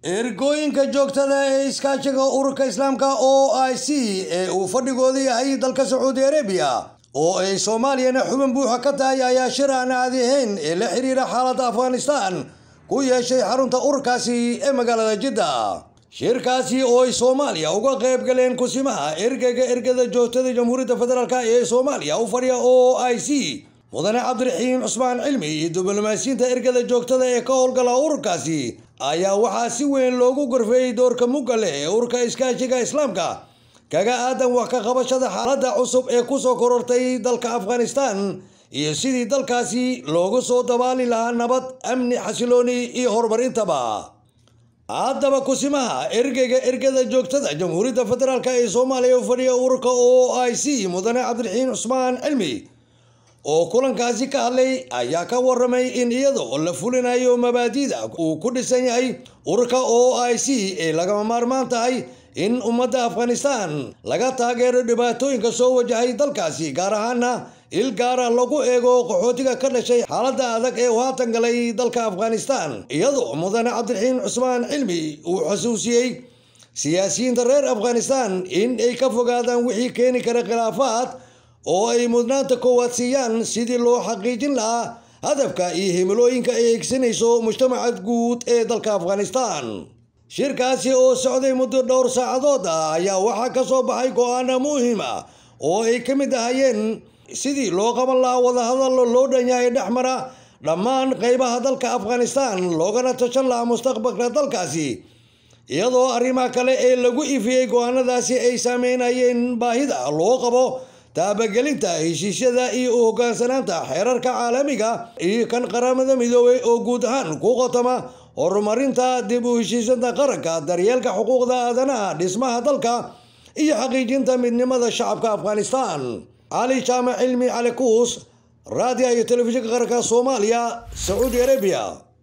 ergooyinka joogtada ee iskaashiga ururka islaamka o i c ee uu fadhigooda yahay dalka sacuudi arabiya oo ay soomaaliyana xubin buuxa ka tahay ayaa shir aan caadi ahayn ee la xiriira xaaladda afghanistan ku yeeshay xarunta ururkaasi ee magaalada jidda shirkaasi oo ay soomaaliya uga qayb galeen kusimaha ergeyga ergada joogtada jamhuuriyadda federaalk ee soomaaliya u fadhiya o i c mudane cabdiraxiim cusmaan cilmi iyo diblomaasiyiinta ergada joogtada ee ka howlgala ururkaasi ayaa waxaa si weyn loogu gorfeeyey doorka mugga leh ee ururka iskaashiga islaamka kaga aadan wax ka qabashada xaaladda cusub ee kusoo korortay dalka afghanistan iyo sidii dalkaasi loogu soo dabaali lahaa nabad amni xasilooni iyo horumarintaba haddaba kusimaha ergeyga ergada joogtada jamhuuriyadda federaalk ee soomaaliya u fadhiya ururka o i c mudane cabdiraxiim cusmaan cilmi oo kulankaasi ka hadlay ayaa ka waramay in iyadoo la fulinayo mabaadida uu ku dhisan yahay ururka o i c ee lagama maarmaan tahay in ummadda afghanistan laga taageero dhibaatooyinka soo wajahay dalkaasi gaar ahaana il gaara lagu eego qaxootiga ka dhashay xaaladda adag ee uu haatan galay dalka afghanistan iyadoo mudane cabdiraxiim cusmaan cilmi uu xusuusiyey siyaasiyiinta reer afghanistan in ay ka fogaadaan wixii keeni kara khilaafaad oo ay mudnaanta koowaad siiyaan sidii loo xaqiijin lahaa hadafka iyo himilooyinka ay eegsanayso mujtamaca guud ee dalka afghanistan shirkaasi oo socday muddo dhowr saacadood ah ayaa waxaa ka soo baxay go-aana muhim ah oo ay ka mid ahayeen sidii loo qaban lahaa wadahadal loo dhan yahay dhexmara dhammaan qeybaha dalka afghanistan loogana tashan lahaa mustaqbalka dalkaasi iyadoo arrimaha kale ee lagu ifiyey go-aanadaasi ay saameynayeen baahida loo qabo taabagelinta heshiisyada iyo u hogaansanaanta xeerarka caalamiga iyo kan qaramada midoobay oo guud ahaan ku qotoma horumarinta dib u heshiisanta qaranka daryeelka xuquuqda aadanaha dhismaha dalka iyo xaqiijinta midnimada shacabka afghanistan cali jaamac cilmi cali kuus raadiya iyo telefishinka qaranka soomaaliya sacuudi arabiya